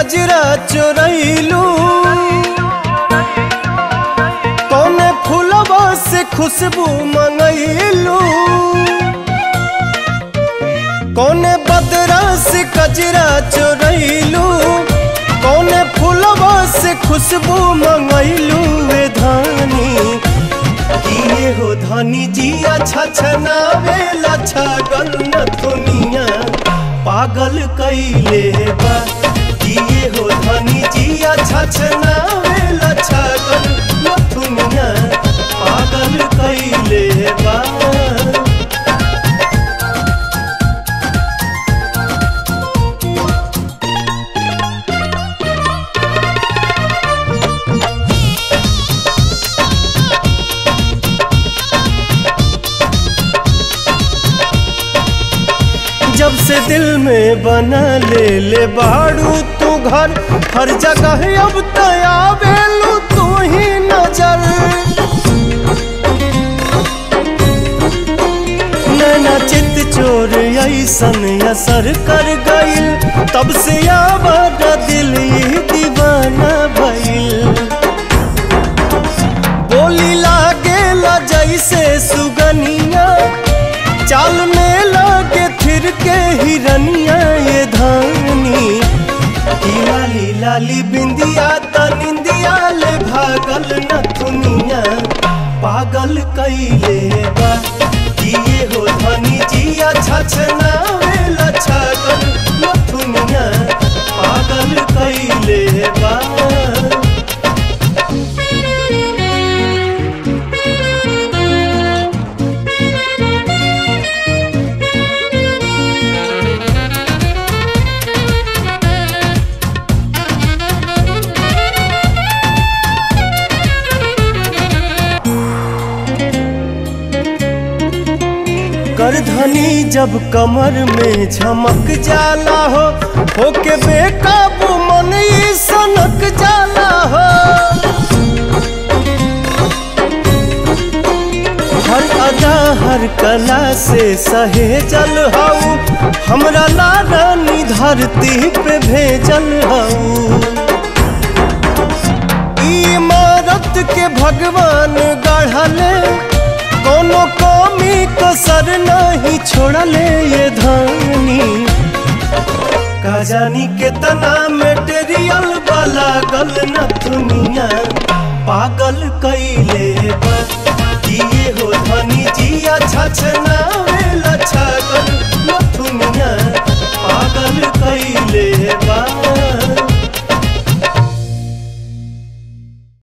कजरा चोरैलू कौने फूलवा से खुशबू मंगैलू कौने बदरा से कजरा चोरैलू कौने फूलवा से खुशबू मंगैलू वे धानी किए हो धनी जी अच्छा छनावे लच्छा गन्न दुनिया पागल कैले बा किए हो धनी जी अच्छा छनावे लच्छा गन्न दुनिया पागल कैले बा जब से दिल में बना ले ले बाड़ू तू घर हर जगह अब तया बेलू तू ही नजर नैना चित चोर ऐसन असर कर गइल तब से आवाज दिल ये दीवाना भइल बोली लागेला जैसे सुगनिया चाल में लागे फिर के हिरनिया ये धानी की लाली लाली बिंदिया त निंदिया ले भागल न दुनिया पागल कैले बा किए हो धनी जिया छछना वेला छगल न दुनिया पागल कैले बा करधनी जब कमर में झमक जाला हो होके बेकाबू मन ई सनक जाला हो हर अदा हर कला से सहेजल हऊ हमरा लारानी धरती पे भेजल हऊ इमारत के भगवान गढ़ले कोनो कमी कसर नहीं छोड़ले ये धानी का जानी कितना मेटेरियल वाला गल न दुनिया पागल कैले बा किए हो धनी जिया छछना